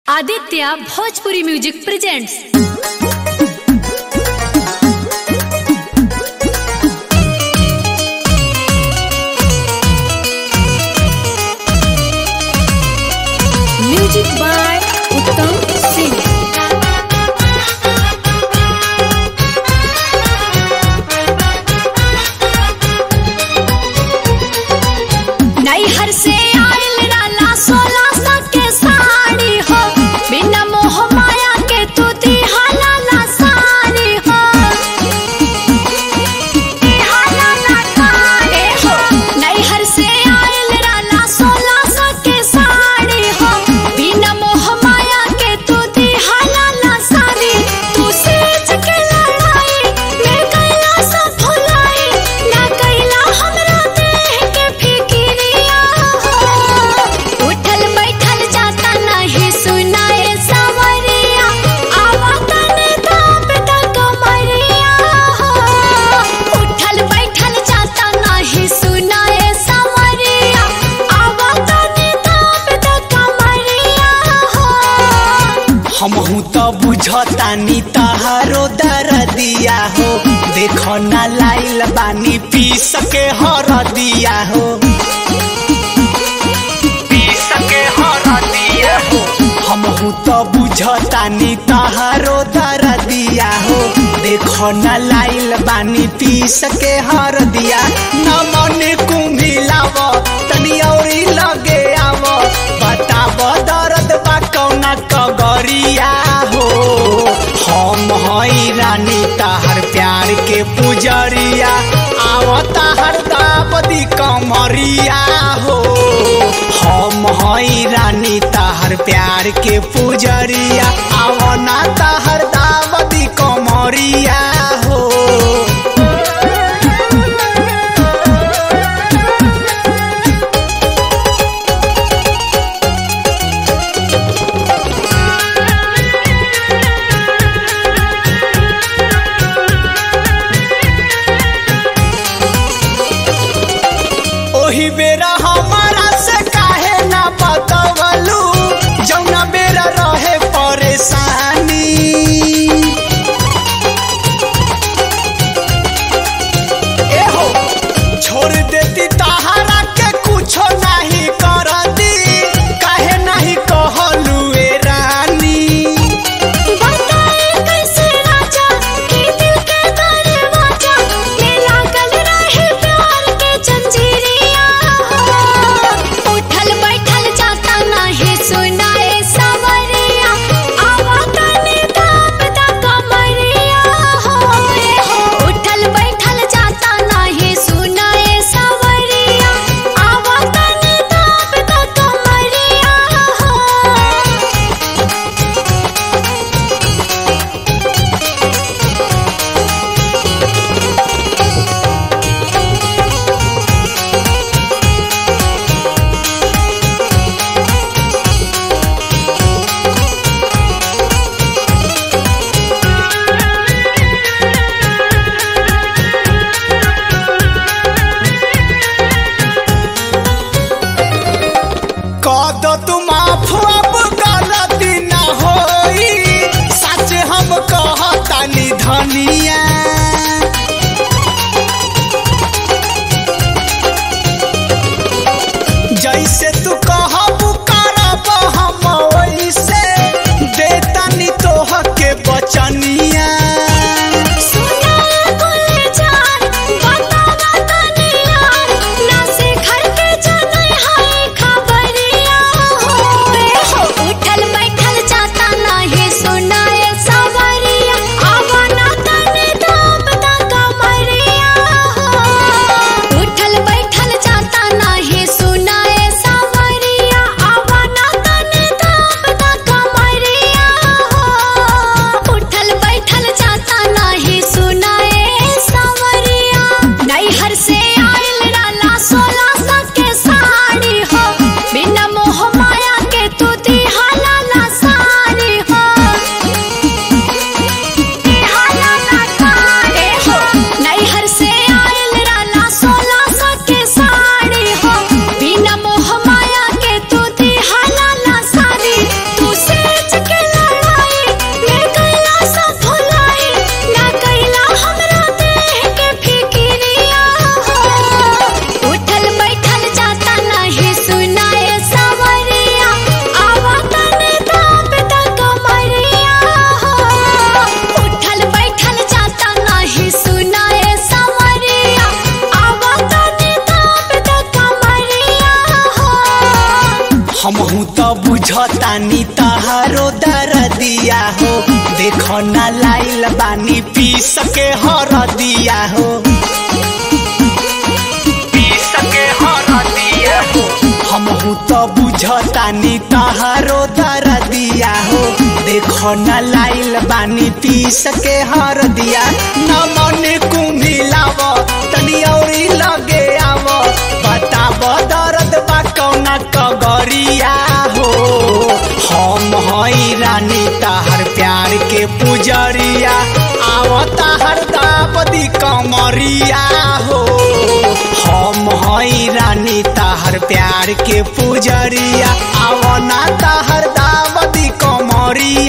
Aditya Bhojpuri music presents music by Uttam Singh नैहर से आइल राला सोलह सौ के साड़ी हो बिना मोह माया के तू दिहाला ला साड़ी हो दिहाला ला साड़ी हो नैहर से आइल राला सोलह सौ के साड़ी हो बिना मोह माया के तू दिहाला ला साड़ी तू सेज के लड़ाई मैं कैला सब भुलाई ना कैला हमरा देह के फिकिरिया हो उठल बैठल जाता नहीं सुनाए सवरिया आवतन दाप दा कमरिया हो उठल बैठल जाता नहीं सुनाए सवरिया आवतन दाप दा कमरिया हो हमहू तो बुझतानी तहारो दरदिया हो देखो ना लाइल बानी पी सके हर दिया हो पी सके हर दिया हो हमहू तो बुझतानी तहारो दरदिया हो देखो ना लाइल बानी पी सके हर दिया न मन कुम्हिलाव तनी औरी लगे आव बताव दर्द बा कौना कगरिया हो हम हई रानी तहर प्यार के पुजरिया आव तहर दाबदी कमरिया हो हम हई रानी तहर प्यार के पुजरिया आव ना तहर दाबदी कमरिया हो ओही बेरा हमारा से काहे ना बतवलू जौना बेरा रहे परेशानी तहारो दरदिया हो देखो ना लाइल बानी पी सके हरदिया हो पी सके हरदिया हो हमहू तो बुझतानी तहारो दरदिया हो देखो ना लाइल बानी पी सके हरदिया न मन कुमिलाव तनी औरी लगे आव बताब दर्द बा कौना कगरिया हो हम हई रानी ताहर प्यार के पुजरिया आव ताहर दाबदी कमरिया हो हम हई रानी ताहर प्यार के पुजरिया आव ना ताहर दाबदी कमरिया